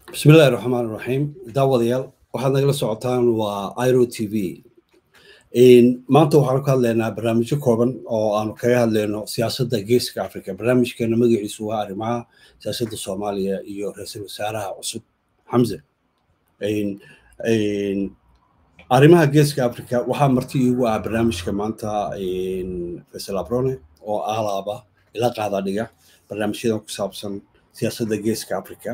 bismillahi raxmaan raxiim daawadayaal waxaad nagala socotaan waa iro t v maanta waxaanu ka hadlaynaa barnaamijyo kooban oo aanu kaga hadlayno siyaasadda geeska africa barnaamijkeena magaciisu waa arrimaha siyaasadda soomaaliya iyo ra-iisul wasaaraha cusub xamse arrimaha geeska africa waxaa marti iigu ah barnaamijka maanta faisal abrone oo alaaba ila qaada dhiga barnaamijyadan ku saabsan siyaasadda geeska africa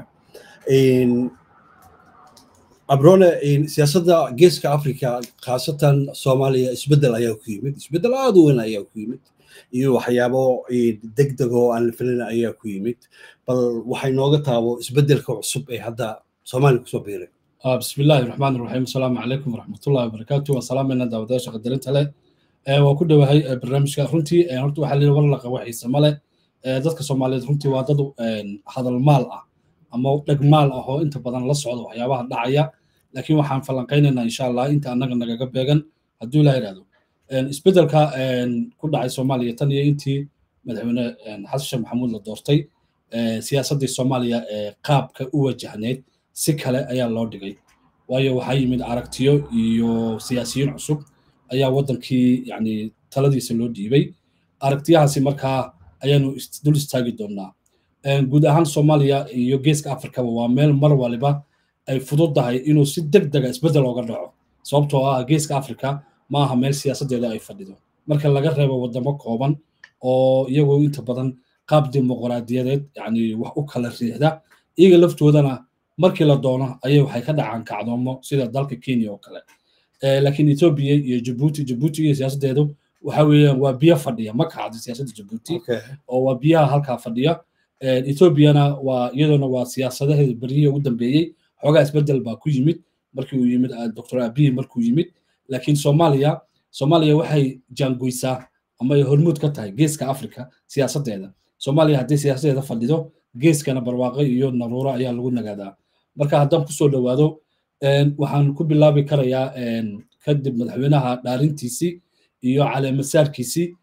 abrone siyaasadda geeska africa khaasatan soomaaliya isbeddel ayaa ku yimid isbeddel aada u weyn ayaa ku yimid iyo waxyaabo deg deg oo aan la filin ayaa ku yimid bal waxay nooga taabo isbeddelka cusub ee hadda soomaaliya kusoo biiray بسم الله الرحمن الرحيم السلام عليكم ورحمة الله وبركاته والسلام علينا دعوة شغل درنت له وكل هاي برنامج رنتي رنتي waxaa la wala laqa waxiisa male dadka Soomaaliyeed runtii waa dad hadal maal ah ama dhag maal ah oo inta badan la socdo waxyaabaha dhacaya laakiin waxaan falanqeynaynaa insha Allah inta anaga nagaga beegan hadduu la yiraahdo isbedelka ku dhacay Soomaaliya tan iyo intii madaxweyne xasan sheekh maxamuud la doortay siyaasaddii Soomaaliya ee qaabka u wajahneed si kale ayaa loo dhigay waayo waxaa yimid aragtiyo iyo siyaasiyiin cusub ayaa waddankii yani taladiisa loo dhiibay aragtiyahaasi markaa ayaanu dul istaagi doonaa guud ahaan soomaaliya iyo geeska afrikaba waa meel mar waliba ay fududdahay inuu si deg dega isbeddel ooga dhaco sababtoo ah geeska afrika ma aha meel siyaasaddeeda ay fadhido marka laga reebo waddamo kooban oo iyagoo inta badan qaab dimuqraadiyadeed yani wax u kala riixda iyaga laftoodana markii la doono ayay waxay ka dhacaan kacdoomo sida dalka kenya oo kale laakiin ethiopia iyo jabuuti jabuuti iyo siyaasaddeedu waxa weeyaan waa biyo fadhiya ma kacdo siyaasadda jabuuti oo waa biyaha halkaa fadhiya ethiopiana waa iyaduna waa siyaasadaheeda beryihii ugu dambeeyey xoogaa isbeddel baa ku yimid markii uu yimid dr abiy markuu yimid laakiin soomaaliya soomaaliya waxay jaangoysaa ama ay hormuud ka tahay geeska africa siyaasaddeeda soomaaliya haddii siyaasaddeeda fadhido geeskana barwaaqo iyo naruuro ayaa lagu nagaadaa marka haddaan kusoo dhowaado waxaan ku bilaabi karayaa kadib madaxweynaha dhaarintiisii iyo caleemasaarkiisii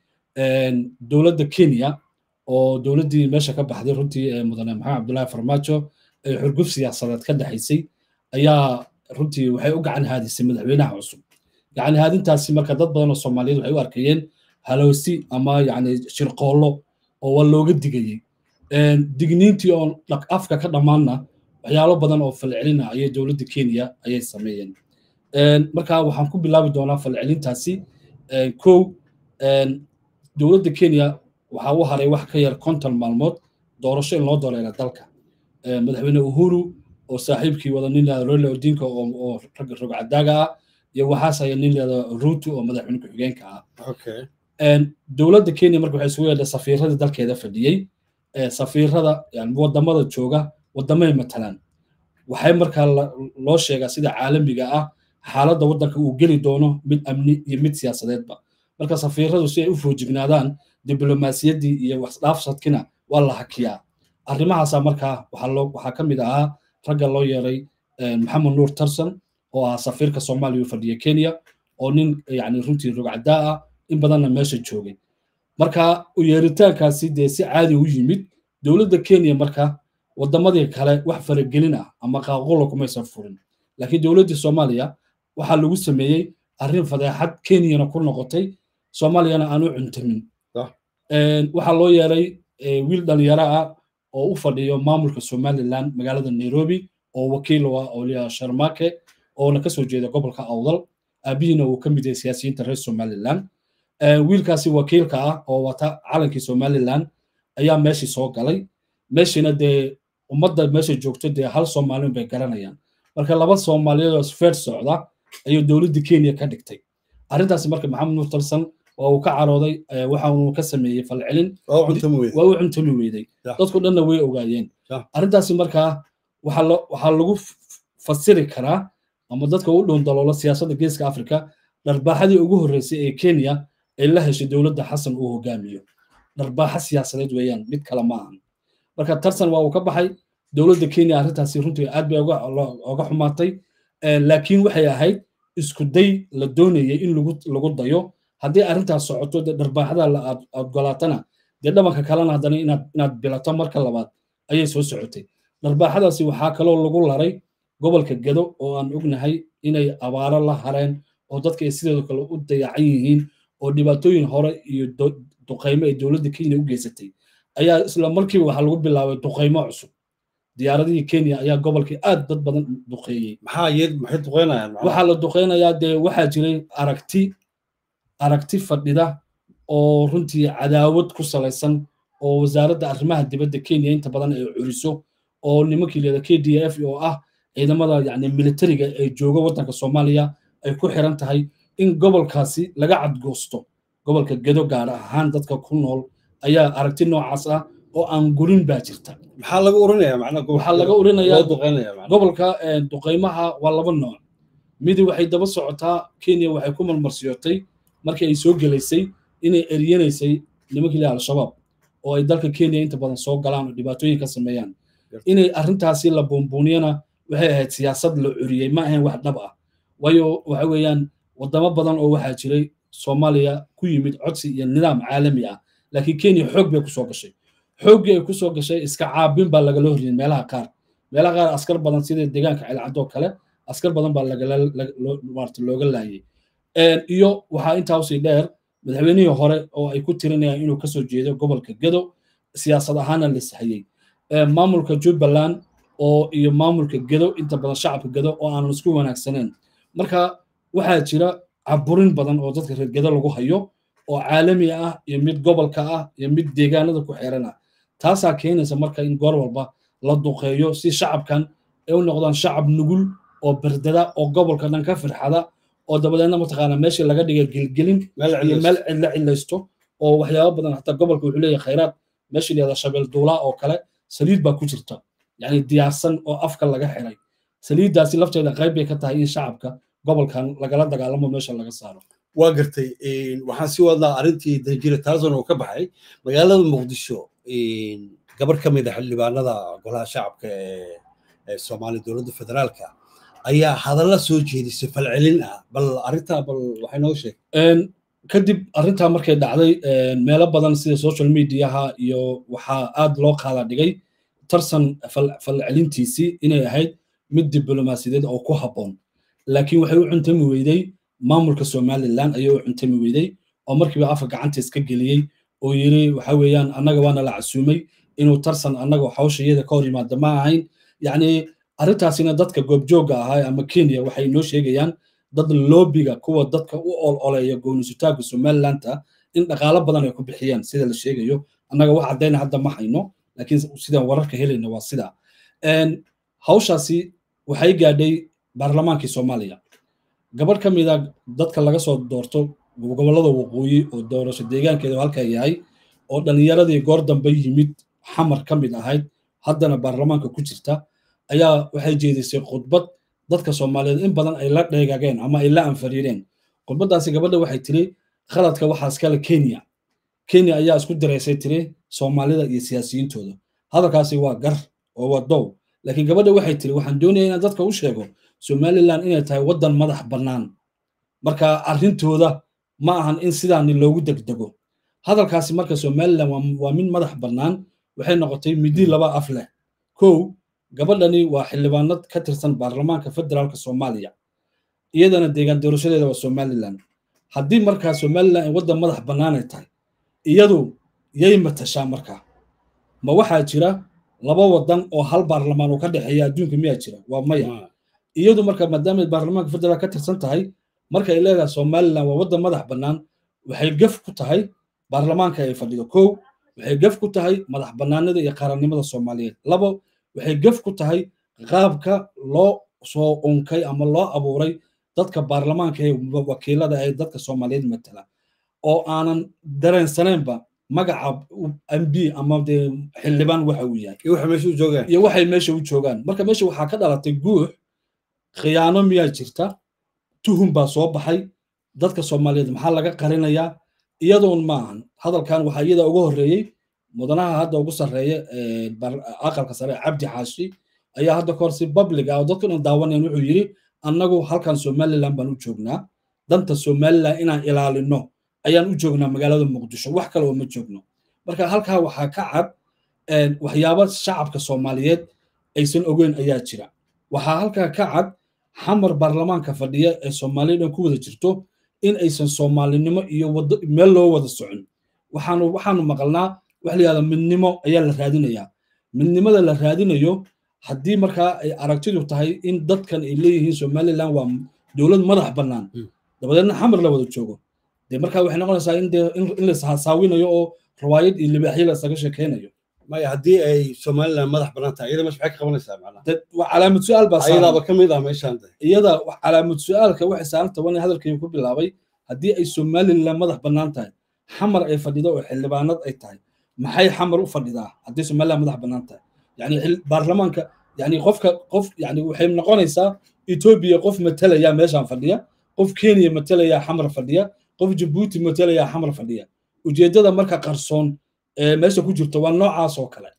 dowladda kenya oo dowladdii meesha ka baxday runtii mudane maxamed cabdullaahi farmaajo ee xurguf siyaasadeed ka dhexaysay ayaa runtii waxay u gacan haadisay madaxweynaha cusub gacan haadintaasi marka dad badan oo soomaaliyeed waxay u arkayeen halowsi ama yacni shirqoollo oo waa looga digayey digniintii oon afka ka dhammaanna waxyaalo badan oo falcelina ayay dowladda kenya ayay sameeyeen marka waxaan ku bilaabi doonaa falcelintaasi kow dowladda kenya waxaa u haray wax ka yar konton maalmood doorasho in loo dooreera dalka madaxweyne uhuru oo saaxiibkii wada nin leeda royla odinka oo ragga rogcadaaga ah iyo waxaas aya nin leeda ruto oo madaxweyne ku-xigeenka ah dowladda kenya marka waxay isugu yeedhay safiiradii dalkeeda fadhiyey safiirada wadamada jooga wadamay matalaan waxay markaa loo sheegaa sida caalamiga ah xaaladda waddanka uu geli doono mid amni iyo mid siyaasadeedba marka safiiradu si ay u foojignaadaan diblomaasiyaddii iyo waxdhaafsadkina waa la hakiyaa arrimahaasa markaa waxaa ka mid ahaa ragga loo yeeray maxamed nuur tarson oo ah safiirka soomaaliya u fadhiya kenya oo nin yani runtii rogcadaa ah in badanna meesha joogay marka u yeeritaankaasi dee si caadi u yimid dowladda kenya marka wadamadii kale wax faragelin ah ama qaaqulo kumaysan furin laakiin dowladdii soomaaliya waxaa lagu sameeyey arrin fadeexad kenyana ku noqotay soomaaliyana aan u cuntamin waxaa loo yeelay wiil dhalinyaro ah oo u fadhiyo maamulka somaliland magaalada nairobi oo wakiil u ah oliya sharmake oona kasoo jeeda gobolka awdal aabihiina uu ka mid yahay siyaasiyiinta reer somaliland wiilkaasi wakiilka ah oo wata calankii somaliland ayaa meeshii soo galay meeshiina dee ummadda meesha joogto dee hal soomaalin bay garanayaan marka laba soomaaliyeed oo sfeer socda ayuu dowladda kenya ka dhigtay arrintaasi marka maxamed nuur tarsan waa uu ka carooday waxa uu ka sameeyey falcelin waa u cuntami weyday dadku dhanna way ogaayeen arrintaasi markaa waxaa lagu fasiri karaa ama dadka u dhown daloola siyaasadda geeska afrika dharbaaxadii ugu horreysay ee kenya ay la heshay dowladda xasan uu hogaamiyo dharbaaxa siyaasadeed weeyaan mid kale ma ahan marka tarsan waa uu ka baxay dowladda kenya arrintaasi runtii aad bay oga xumaatay laakiin waxay ahayd isku day la doonayay in lagu dayo haddii arrintaas socoto dee dharbaaxada aad golaatana dee dhabanka kalena haddana inaad bilato marka labaad ayay soo socotay dharbaaxadaasi waxaa kaloo lagu laray gobolka gedo oo aan ognahay inay abaaro la hareen oo dadka ay sidoo kale u dayacan yihiin oo dhibaatooyin hore iyo duqaymo ay dowladda kenya u geysatay ayaa isla markiiba waxaa lagu bilaabay duqaymo cusub diyaaradihii kenya ayaa gobolkii aad dad badan duqeeyey maxaa iyad maxay duqeynayaan waxaa la duqeynayaa dee waxaa jiray aragti aragti fadhida oo runtii cadaawad ku salaysan oo wasaaradda arrimaha dibadda kenya inta badan ay curiso oo nimankii leeda k d f oo ah ciidamada yani militariga ee jooga waddanka soomaaliya ay ku xiran tahay in gobolkaasi laga cadgoosto gobolka gedo gaar ahaan dadka ku nool ayaa aragti noocaas ah oo aan gurin baa jirta maxaa laga urinayaa macnaha waxaa laga urinayaa duqeynaya macnaha gobolka duqaymaha waa laba nooc midi waxay daba socotaa kenya waxay ku marmarsiyootay markii ay soo gelaysay inay eryanaysay nimankii leeyahay al-shabaab oo ay dalka kenya inta badan soo galaan oo dhibaatooyin ka sameeyaan inay arrintaasi la buunbuuniyana waxay ahayd siyaasad la curiyey ma ahayn wax dhab ah waayo waxa weeyaan wadamo badan oo waxaa jiray soomaaliya ku yimid codsi iyo nidaam caalami ah laakiin kenya xoog bay kusoo gashay xooggii ay kusoo gashay iska caabin baa lagala horiyey meelaha qaar meelaha qaar askar badan sida deegaanka celcadoo kale askar badan baa lagala looga laayay iyo waxaa intaa usii dheer madaxweynihii hore oo ay ku tirinayaan inuu kasoo jeedo gobolka gedo siyaasad ahaana la sahayey maamulka jubbaland oo iyo maamulka gedo inta badan shacabka gedo oo aanan isku wanaagsaneen marka waxaa jira caburin badan oo dadka reer gedo lagu hayo oo caalami ah iyo mid gobolka ah iyo mid deegaanada ku xeeran ah taasaa keenaysa marka in goor walba la duqeeyo si shacabkan ay u noqdaan shacab nugul oo berdada oo gobolka dhan ka firxada oo dabadeedna mataqaana meeshii laga dhigay gelgelin iyo meel cidla cidlaysto oo waxyaabo badan hataa gobolka wuxuu leeyahay khayraad meeshii layada shabeel duulaa oo kale saliid baa ku jirta yani diyaarsan oo afka laga xiray saliiddaasi lafteeda qayb bay ka tahay in shacabka gobolkan lagala dagaalamo meesha laga saaro waa gartay waxaan sii wadnaa arrintii danjire taasan oo ka baxay magaalada muqdisho gabar ka mid a xildhibaanada golaha shacabka ee soomaaliya dowladda federaalka ayaa hadalla soo jeedisay falcelin ah bal arrintaa bal waxay noo sheeg kadib arrintaa markay dhacday meelo badan sida social mediaha iyo waxaa aad loo qaada dhigay tarsan falcelintiisii inay ahayd mid diblomaasiyadeed oo ku habboon laakiin waxay u cuntami weyday maamulka somaliland ayay u cuntami weyday oo markiiba afka gacanta iska geliyey oo yiri waxa weeyaan annaga waana la casuumay inuu tarsan annaga hawshayada ka hor yimaada ma ahayn yacni arrintaasina dadka goobjoogga ahaa ama kenya waxay noo sheegayaan dad loobiga kuwa dadka u ololeeya goonisutaagga somalilanta in dhaqaalo badan ay ku bixiyaan sida la sheegayo annaga wax caddayna hadda ma hayno laakiin sidaan wararka helayna waa sida hawshaasi waxay gaadhay baarlamaankii soomaaliya gabadh ka mid a dadka laga soo doorto gobollada waqooyi oo doorasho deegaankeeda halkaa yahay oo dhallinyaradii goor dambe yimid xamar ka mid ahayd haddana baarlamaanka ku jirta ayaa waxay jeedisay khudbad dadka soomaaliyeed in badan ay la dheegageen ama ay la anfariireen khudbaddaasi gabadha waxay tiri khaladka waxaa iskale kenya kenya ayaa isku diraysay tiri soomaalida iyo siyaasiyiintooda hadalkaasi waa gar oo waa dow laakiin gabadha waxay tiri waxaan doonaya inaan dadka u sheego somaliland inay tahay waddan madax bannaan marka arrintooda ma ahan in sidaani loogu degdego hadalkaasi marka somaliland waa mid madax bannaan waxay noqotay midi laba af leh kow gabadhani waa xildhibaanad ka tirsan baarlamaanka federaalka soomaaliya iyadana deegaan doorashadeeda waa somaliland haddii markaa somaliland ay waddan madax bannaanay tahay iyadu yay matashaa markaa ma waxaa jira laba waddan oo hal baarlamaan uu ka dhexeeya adduunka miyaa jira waa maya iyadu marka maadaama baarlamaanka federaal ka tirsan tahay marka ay leedahay somaliland waa waddan madax bannaan waxay gaf ku tahay baarlamaanka ay fadhido kow waxay gaf ku tahay madax bannaanida iyo qaranimada soomaaliyeed labo waxay gaf ku tahay qaabka loo soo unkay ama loo abuuray dadka baarlamaanka ee wakiilada ee dadka soomaaliyeed matala oo aanan dareensaneenba magaca mb ama dee xildhibaan waxa uu yahay iyo waxay meesha u joogaan iyo waxay meesha u joogaan marka meesha waxaa ka dhalatay guux khiyaano miyaa jirta tuhum baa soo baxay dadka soomaaliyeed maxaa laga qarinayaa iyadoon ma ahan hadalkan waxaa iyada uga horreeyey mudanaha hadda ugu sarreeya aqalka sare cabdi xaashi ayaa hadda kahor si public ah oo dadku dhan daawanayan wuxuu yidhi annagu halkan somaliland baan u joognaa danta somaliland inaan ilaalino ayaan u joognaa magaalada muqdisho wax kale oo ma joogno marka halkaa waxaa ka cad waxyaabo shacabka soomaaliyeed aysan ogeyn ayaa jira waxaa halkaa ka cad xamar baarlamaanka fadhiya ee soomaaliya dhan ku wada jirto in aysan soomaalinimo iyo wado meel loo wada socon waxaanu waxaanu maqalnaa wax la yihahda midnimo ayaa la raadinayaa midnimada la raadinayo haddii markaa ay aragtidu tahay in dadkan ay leeyihiin somaliland waa dowlad madax bannaan dabadeedna xamar la wada joogo dee markaa waxay noqonaysaa in dee in la saawinayo oo rawaayad iyo libaaxyo la isaga sheekeynayo maya haddii ay somaliland madax bannaan tahay iyada meesha maxay ka qabanaysaa macnaha waa calaamad su-aal baa ayadaaba ka mid ah meeshaan iyada calaamad su-aalka waxay saaran taban hadalkayga ku bilaabay haddii ay somaliland madax bannaan tahay xamar ay fadhido oo xildhibaanad ay tahay maxay xamar u fadhidaa haddii somaliland madax bannaan tahay yani baarlamaanka yani qofka qof yani waxay noqonaysaa etoobiya qof matalaya meeshaan fadhiya qof kenya matalaya xamar fadhiya qof jabuuti matalaya xamar fadhiya ujeeddada marka qarsoon ee meesha ku jirto waa noocaas oo kale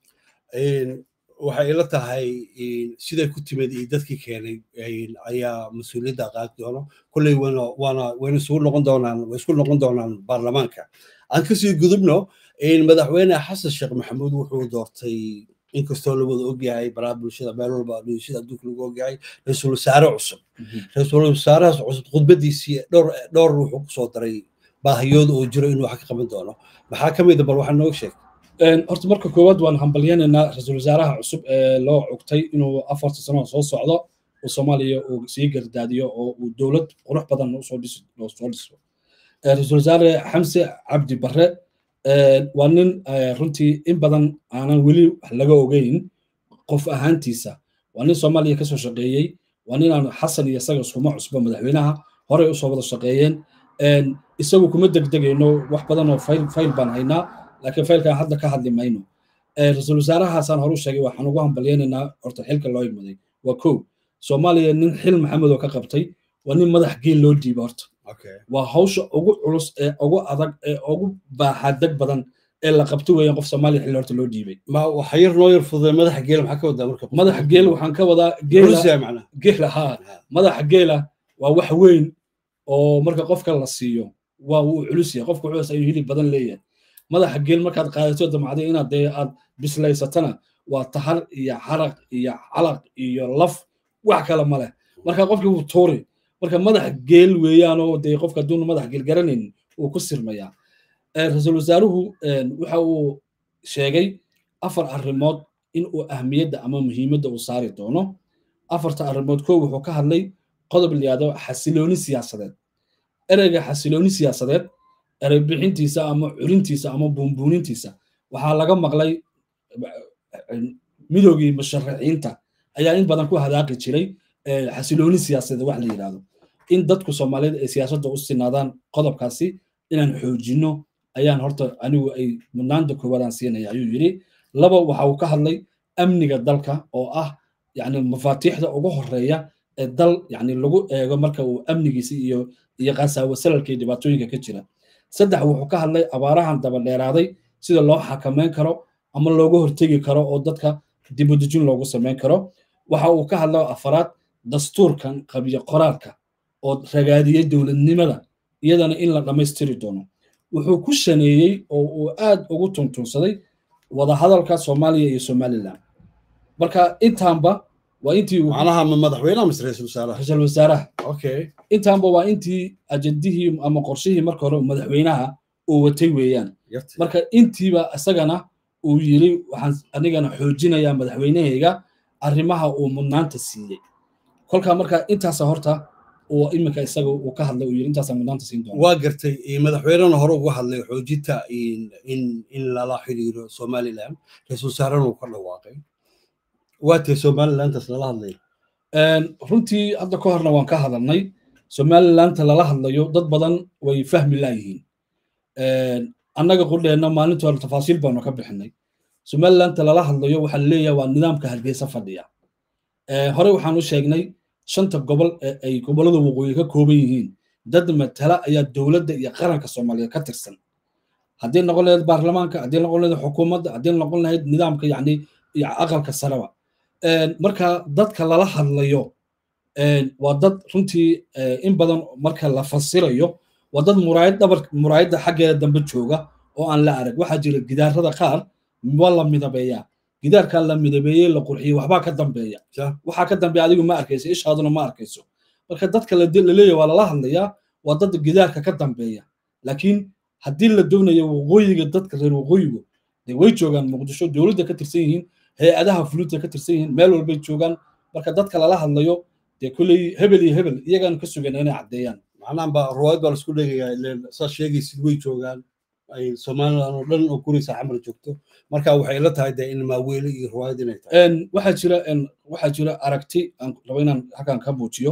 waxay ila tahay siday ku timid iyo dadkii keenay ayaa mas-uuliyadda qaadi doono kolley wana waana wayna isugu noqon doonaan way isku noqon doonaan baarlamaanka aan kasii gudubno madaxweyne xasan sheekh maxamuud wuxuu doortay inkastoo la wada ogyahay baraha bulshada meel walba sida adduunka lagu ogyahay ra-iisul wasaare cusub ra-iisul wasaarahaas cusub khudbadiisii dhowr dhowr wuxuu kusoo daray baahiyooda oo jiro inuu wax ka qaban doono maxaa ka mid a bal waxaa nooga sheeg horta marka koowaad waan hambalyanaynaa ra-iisul wasaaraha cusub ee loo cugtay inuu afarta sano soo socdo oo soomaaliya uu sii gardaadiyo oo uu dowlad qurux badan usoo dhiso soo dhiso ra-iisul wasaare xamse cabdi barre waa nin runtii in badan aanan weli wax laga ogeyn qof ahaantiisa waa nin soomaaliya kasoo shaqeeyey waa nin aan xasan iyo isaga iskuma cusbo madaxweynaha horey usoo wada shaqeeyeen isagu kuma degdegayno wax badan oo fayl fayl baan haynaa laakiin faylkan hadda ka hadli mayno ra-iisul wasaarahaasaan horu sheegay waxaan ugu hambalyaynaynaa horta xilka loo imaday waa kow soomaaliya nin xil maxamed oo ka qabtay waa nin madax geel loo dhiiba horta waa hawsha ugu culus ee ugu adag ee ugu baaxadeg badan ee la qabto weeyaan qof soomaaliya xilli horta loo dhiibay ma waxa yar noo yar fududay madaxa geela maxaa ka wadaa marka madaxa geel waxaan ka wadaa geela geela haa madaxa geela waa wax weyn oo marka qofka la siiyo waa uu culus yahay qofka wuxuu ayuu hilib badan leeyahay madaxa geel markaad qaadato damacday inaad dee aad bislaysatana waa tahar iyo xaraq iyo calaq iyo laf wax kale ma leh marka qofkii wuu tuuri marka madax geel weeyaan oo dee qofka hadduuna madax geel garanaynin wuu ku sirmayaa ra-iisul wasaaruhu waxa uu sheegay afar arrimood in uu ahmiyadda ama muhiimadda uu saari doono afarta arrimood kow wuxuu ka hadlay qodob layihahdo xasilooni siyaasadeed ereyga xasilooni siyaasadeed erey bixintiisa ama culintiisa ama buunbuunintiisa waxaa laga maqlay midoogii musharaxiinta ayaa in badan ku hadaaqi jiray xasilooni siyaasadeed wax la yidhahdo in dadku soomaaliyeed ay siyaasadda u sinaadaan qodobkaasi inaan xoojinno ayaan horta anigu ay mudnaanta koowaadaan siinaya ayuu yidhi laba waxa uu ka hadlay amniga dalka oo ah yani mafaatiixda ugu horeeya ee dal yani lagu eego marka uu amnigiisa iyo iyo qasaawo salalka iyo dhibaatooyinka ka jira saddex wuxuu ka hadlay abaarahan daba dheeraaday sida loo xakameyn karo ama looga hortegi karo oo dadka dibudejin loogu samayn karo waxa uu ka hadla afaraad dastuurkan qabiyo qoraalka oo ragaadiyey dowladnimada iyadana in la dhammaystiri doono wuxuu ku shaneeyey oo uu aad ugu tuntunsaday wadahadalka soomaaliya iyo somaliland marka intaanba waa intii macnaha ma madaxweynaha mise ra-iisul wasaaraha ra-iisul wasaaraha okay intaanba waa intii ajendihii ama qorshihii marka hore madaxweynaha uu watay weeyaan marka intiiba isagana uu yiri waxaan anigana xoojinayaa madaxweynahayga arrimaha uu mudnaanta siiyey kolkaa marka intaasa horta uu iminka isaga uu ka hadlay uu yiri intaasa mudnaanta siin doona waa gartay madaxweynena hore uga hadlay xoojinta in in lala xiriiro somaliland ra-iisul wasaarena uu ka dhawaaqay waa tee somalilandaas lala hadlay runtii hadda ka horna waan ka hadalnay somalilanta lala hadlayo dad badan way fahmi laayihiin annaga qudheenna maalintii hore tafaasiil baanu ka bixinay somalilanta lala hadlayo waxaa leeyahay waa nidaamka hargeysa fadhiya hore waxaan u sheegnay shanta gobol ee ay gobollada waqooyi ka kooban yihiin dad matala ayaa dowladda iyo qaranka soomaaliyeed ka tirsan haddii noqon lahayd baarlamaanka haddii noqon lahayd xukuumadda haddii noqon lahayd nidaamka yacni iyo aqalka sareba marka dadka lala hadlayo waa dad runtii in badan marka la fasirayo waa dad muraayad dhabar muraayadda xaggeeda dambe jooga oo aan la arag waxaa jira gidaarada qaar waa la midabeeyaa gidaarkan la midabeeyey la qurxiyey waxbaa ka dambeeya waxaa ka dambeeya adigu ma arkayso ishaaduna ma arkayso marka dadka la leeyahay waa lala hadlayaa waa dad gidaarka ka dambeeya laakiin haddii la doonayo waqooyiga dadka reer waqooyigu dee way joogaan muqdisho dowladda ka tirsan yihiin hay-adaha fulinta ka tirsan yihiin meel walbay joogaan marka dadka lala hadlayo dee kulley hebel iyo hebel iyagaanu ka sugayna inay caddeeyaan macnahan ba ruwaayad baa laisku dhegayaa ileen saad sheegaysid way joogaan ay somaliland oo dhan oo guraysa xamar joogto marka waxay ila tahay dee in maaweele iyo ruwaayad inay tahay waxaa jira waxaa jira aragti aan rabo inaan halkan ka muujiyo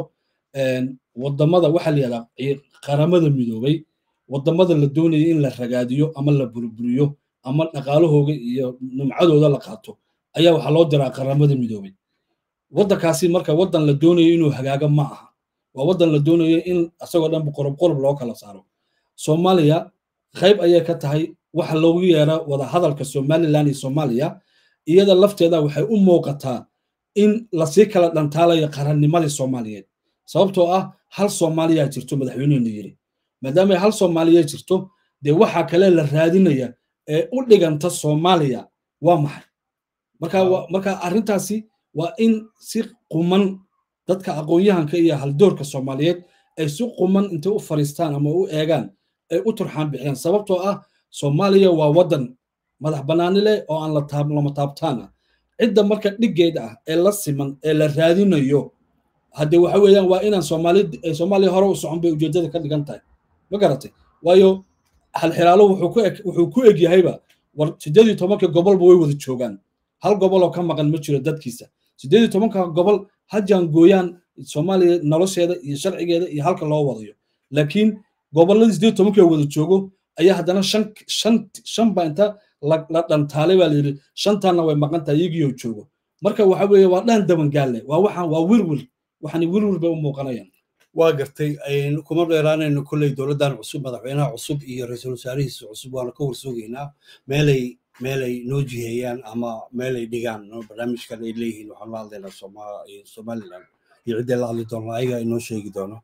wadamada waxaa la yidhahdaa qaramada midoobay wadamada la doonaya in la ragaadiyo ama la burburiyo ama dhaqaalahooga iyo nimcadooda la qaato ayaa waxaa loo diraa qaramada midoobay waddankaasi marka waddan la doonayo inuu hagaago ma aha waa waddan la doonayo in isagoo dhan qorob qorob loo kala saaro soomaaliya qayb ayay ka tahay waxa loogu yeera wada hadalka somaliland iyo soomaaliya iyada lafteeda waxay u muuqataa in lasii kala dhantaalayo qarannimadii soomaaliyeed sababtoo ah hal soomaaliya jirto madaxweynehenu yiri maadaama hal soomaaliya jirto dee waxa kale la raadinaya ee u dhiganta soomaaliya waa maxay marka marka arrintaasi waa in si quman dadka aqoon-yahanka iyo haldoorka soomaaliyeed ay si quman intay u fariistaan ama u eegaan ay u turxaan bixiyaan sababtoo ah soomaaliya waa waddan madax bannaani leh oo aan lama taabtaan ah cidda marka dhiggeed ah ee la siman ee la raadinayo haddee waxa weeyaan waa inaan soomaali soomaaliya hore u socon bay ujeeddada ka dhigan tahay ma garatay waayo halxiraalo wuxuu ku eg yahayba war siddeed iyo tobanka gobolba way wada joogaan hal gobol oo ka maqan ma jiro dadkiisa siddeed iyo tobanka gobol ha jaangooyaan soomaaliya nolosheeda iyo sharcigeeda iyo halka loo wadayo laakiin gobolladii siddeed iyo tobanka wada joogo ayaa haddana shan shan shan baa inta la dhantaalay baa layidhi shantaanna way maqan tahay iyagiioo joogo marka waxa weeye waa dhan dabangaalle waa waxaan waa wirwir waxani wirwir bay u muuqanayaan waa gartay kuma dheeraanayno kolley dowladdan cusub madaxweynaha cusub iyo ra-iisul wasaarihiisa cusub waana ka warsoogaynaa meelay meelay noo jiheeyaan ama meelay dhigaan barnaamijkan ay leeyihiin waxaan la hadlaynaa somaliland iyo ciddii la hadli doono ayaga inoo sheegi doono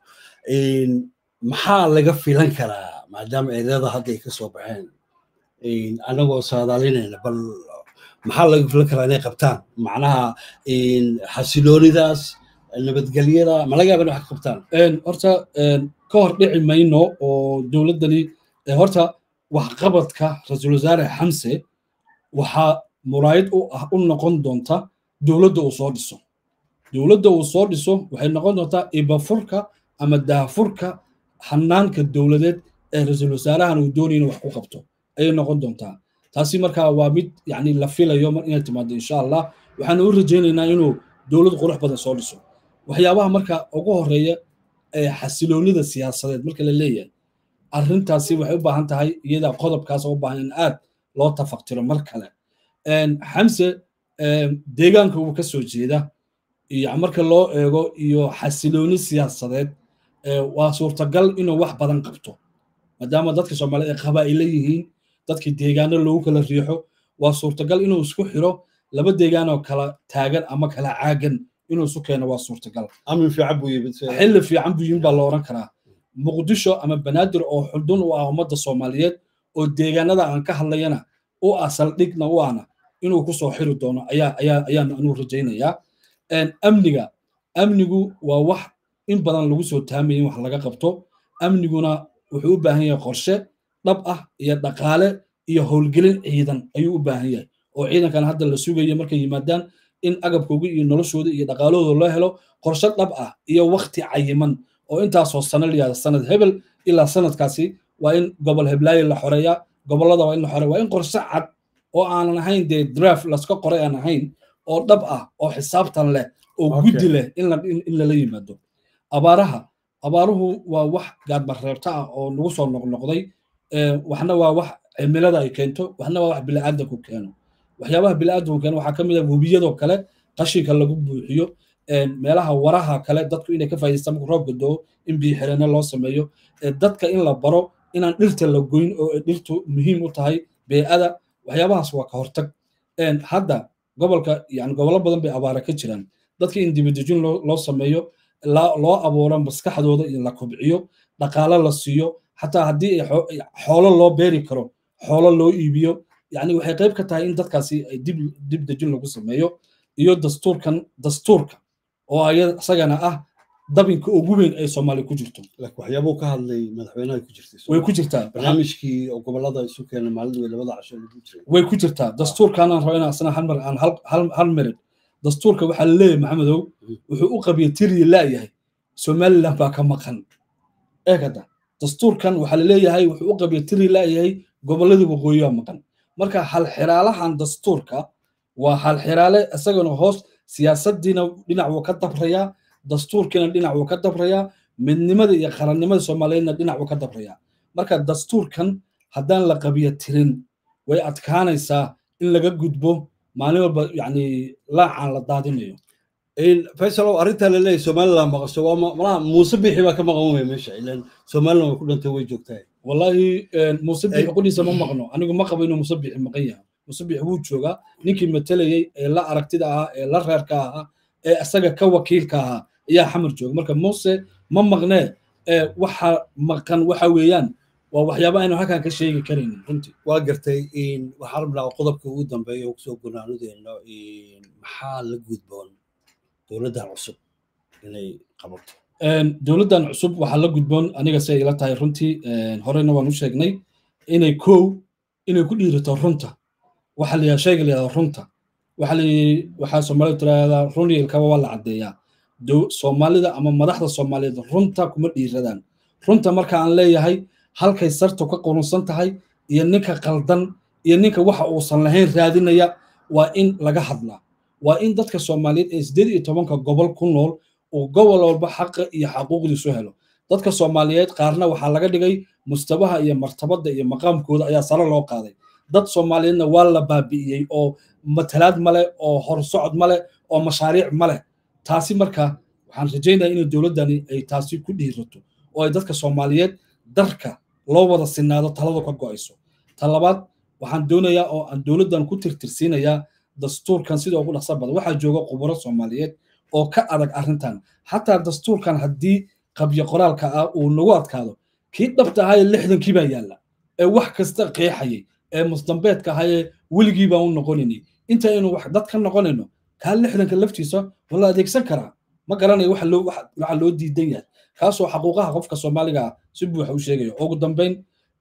maxaa laga filan karaa maadaama eedada hadda ay ka soo baxeen anagoo saadaalinayna bal maxaa laga filan karaa inay qabtaan macnaha xasiloonidaas nabadgelyada ma laga yaaba in wax ka qabtaan horta ka hor dhici mayno oo dowladdani horta waxqabadka ra-iisul wasaare xamse waxaa muraayid u ah u noqon doonta dowladda uu soo dhiso dowladda uu soo dhiso waxay noqon doontaa ibafurka ama daafurka hanaanka dowladeed ee ra-iisul wasaarahan uu doonaya inuu wax ku qabto ayay noqon doontaa taasi markaa waa mid yani la filayo inay timaado insha allah waxaanu u rajaynaynaa inuu dowlad qurux badan soo dhiso waxyaabaha marka ugu horeeya ee xasiloonida siyaasadeed marka la leeyahay arrintaasi waxay u baahan tahay iyada qodobkaas u baahan in aad loo tafaktiro mar kale xamse deegaanka uu ka soo jeeda iyo marka loo eego iyo xasilooni siyaasadeed waa suurtagal inuu wax badan qabto maadaama dadka soomaaliyeed ay qabaa'ilo yihiin dadkii deegaano loogu kala riixo waa suurtagal inuu isku xiro laba deegaan oo kala taagan ama kala caagan inuu isu keeno waa suurtagal amin fiican buu yimid xilli fiican buu yimid baa la oran karaa muqdisho ama banaadir oo xudun u ah ummadda soomaaliyeed oo deegaanada aan ka hadlayana u ah saldhigna u ahna inuu ku soo xiri doono ayaa ayaa ayaan anuu rajaynayaa amniga amnigu waa wax in badan lagu soo taamayay in wax laga qabto amniguna wuxuu u baahan yahay qorshe dhab ah iyo dhaqaale iyo howlgelin ciidan ayuu u baahan yahay oo ciidankan hadda la sugayo markay yimaadaan in agabkooga iyo noloshooda iyo dhaqaalahooda loo helo qorshe dhab ah iyo wakti cayiman oo intaasoo sano layihahda sanad hebel ilaa sanadkaasi waa in gobol heblaayo la xoreeyaa gobollada waa in la xoreeya waa in qorshe cad oo aanan ahayn dee draft laska qoray aan ahayn oo dhab ah oo xisaabtan leh oo guddi leh in lala yimaado abaaraha abaaruhu waa wax gaadbareebta ah oo nagu soo noqnoqday waxna waa wax cimilada ay keento waxna waa wax bili'aadanku keeno waxyaabaha bili'aadanku keeno waxaa ka mid ah webiyadoo kale qashinka lagu buuxiyo meelaha waraha kale dadku inay ka faa'idaystaan marka roobka doo in biyo xireenno loo sameeyo dadka in la baro inaan dhirta la goyn oo dhirtu muhiim u tahay bee'ada waxyaabahaas waa ka hortag hadda gobolka yani gobollo badan bay abaara ka jiraan dadka in dibadejin loo sameeyo loo abuuro maskaxdooda in la kobciyo dhaqaalo la siiyo xataa haddii xoolo loo beeri karo xoolo loo iibiyo yani waxay qayb ka tahay in dadkaasi ay dib dib dejin lagu sameeyo iyo dastuurkan dastuurka oo isagana ah dabinka ugu weyn ay soomaaliya ku jirto waxyaabuu ka hadlay madaxweynaha ku jirtay way ku jirtaa barnaamijkii oo gobolada isu keena maalin wey labada casho lagu jiray way ku jirtaa dastuurkaanaan rabo inaan asna hal mar aan hal merid dastuurka waxaa la leeyahay maxamedow wuxuu u qabiya tiriya laayahay somaliland baa ka maqan eegada dastuurkan waxaa la leeyahay wuxuu u qabiya tiriya laayahay goboladii waqooyi baa maqan marka halxiraalahan dastuurka waa halxiraale isagana hoos siyaasaddiina dhinac wuu ka dabrayaa dastuurkiina dhinac wuu ka dabrayaa midnimada iyo qarannimada soomaaliyeedna dhinac wuu ka dabrayaa marka dastuurkan haddaan la qabiya tirin way adkaanaysaa in laga gudbo maalin walba yani laacaan la daadinayo faysalow arrintaa la leeyahay somaliland maqasho waa malaha muuse bixi baa ka maqan wey meesha ilan somaliland way ku dhantay way joogtaa wallahi muuse bixi qudhiisa ma maqno anigu ma qabo inuu muuse bixi maqan yahay muuse bixi wuu joogaa ninkii matelayey ee la aragtida ahaa ee la reerka ahaa ee isaga ka wakiilka ahaa ayaa xamar jooga marka muuse ma maqnee waxa maqan waxa weeyaan waa waxyaaba aynu halkan ka sheegi karaynin runtii waa gartay waxaa rabnaa qodobka ugu dambeeya oo kusoo gonaanudeenno maxaa la gudboon dowladdan cusub inay qabato dowladdan cusub waxaa la gudboon aniga si ay ila tahay runtii horena waan u sheegnay inay kow inay ku dhiirato runta waxa la yidhaha shayga la yidhahda runta waxa la waxaa soomaalida tiraahdaa run yeelkaba waa la caddeeyaa soomaalida ama madaxda soomaaliyeed runta kuma dhiiradaan runta marka aan leeyahay halkay sartu ka qurunsan tahay iyo ninka qaldan iyo ninka waxa uusan lahayn raadinaya waa in laga hadlaa waa in dadka soomaaliyeed ee sideed iyo tobanka gobol ku nool uu gobol walba xaqa iyo xaquuqdiisu helo dadka soomaaliyeed qaarna waxaa laga dhigay mustabaha iyo martabadda iyo maqaamkooda ayaa sare loo qaaday dad soomaaliyeedna waa la baabi'iyey oo matalaad male oo horsocod male oo mashaariic male taasi marka waxaan rajaynaya inay dowladdani ay taasi ku dhiirato oo ay dadka soomaaliyeed darka loo wada sinaado taladu ka go'ayso ta labaad waxaan doonayaa oo aan dowladdan ku tirtirsiinayaa dastuurkan sida ugu dhaqsa badan waxaa jooga khuburo soomaaliyeed oo ka adag arrintan xataa dastuurkan haddii qabyo qoraalka ah uu nagu adkaado kii dhabta ahaa ee lixdankii baa yaalla ee wax kasta qeexayay ee musdambeedka ahaa ee weligii baan u noqonaynay intaynu wax dad ka noqonayno kaa lixdanka laftiisa waa la adeegsan karaa ma garanayo waxa loo waxa loo diidan yahay kaasoo xaquuqaha qofka soomaaliga ah si buuxa u sheegayo ugu dambayn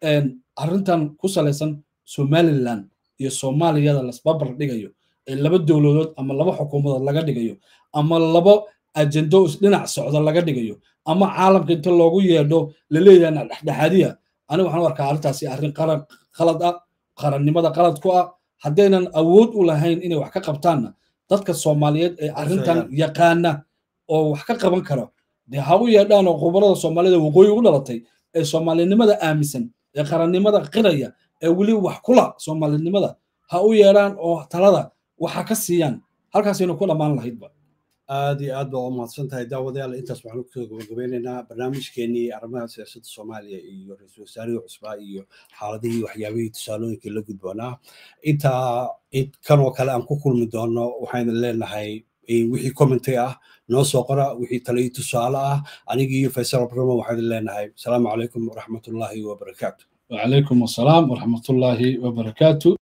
arrintan ku salaysan somaliland iyo soomaaliyada lasbabar dhigayo ee laba dowladood ama laba xukuumadood laga dhigayo ama laba ajendo dhinac socda laga dhigayo ama caalamka inta loogu yeedho laleeyahay dhexdhexaadiya aniga waxaan u arkaa arrintaasi arrin qaran qalad ah qarannimada qalad ku ah haddaynan awood u lahayn inay wax ka qabtaanna dadka soomaaliyeed ee arrintan yaqaana oo wax ka qaban karo dee ha u yeedhaan oo khubarada soomaalida waqooyi u dhalatay ee soomaalinimada aaminsan ee qarannimada qiraya ee weli wax kula soomaalinimada ha u yeedhaan oo talada waxa ka siiyaan halkaasaynu ku dhammaan lahaydba aad iyo aad baa u mahadsan tahay daawadayaal intaas waxaanu kusoo gabagabeynaynaa barnaamijkeenii arrimaha siyaasadda soomaaliya iyo ra-iisul wasaarihii cusbaa iyo xaaladihii waxyaabihii tusaalooyinkii la gudboonaa intaa kanoo kale aan ku kulmi doono waxaynu leenahay wixii commentary ah noo soo qora wixii tale iyo tusaale ah anigii iyo faysal abramo waxaynu leenahay asalaamu calaykum waraxmatullaahi wabarakaatu وعليكم السلام ورحمة الله وبركاته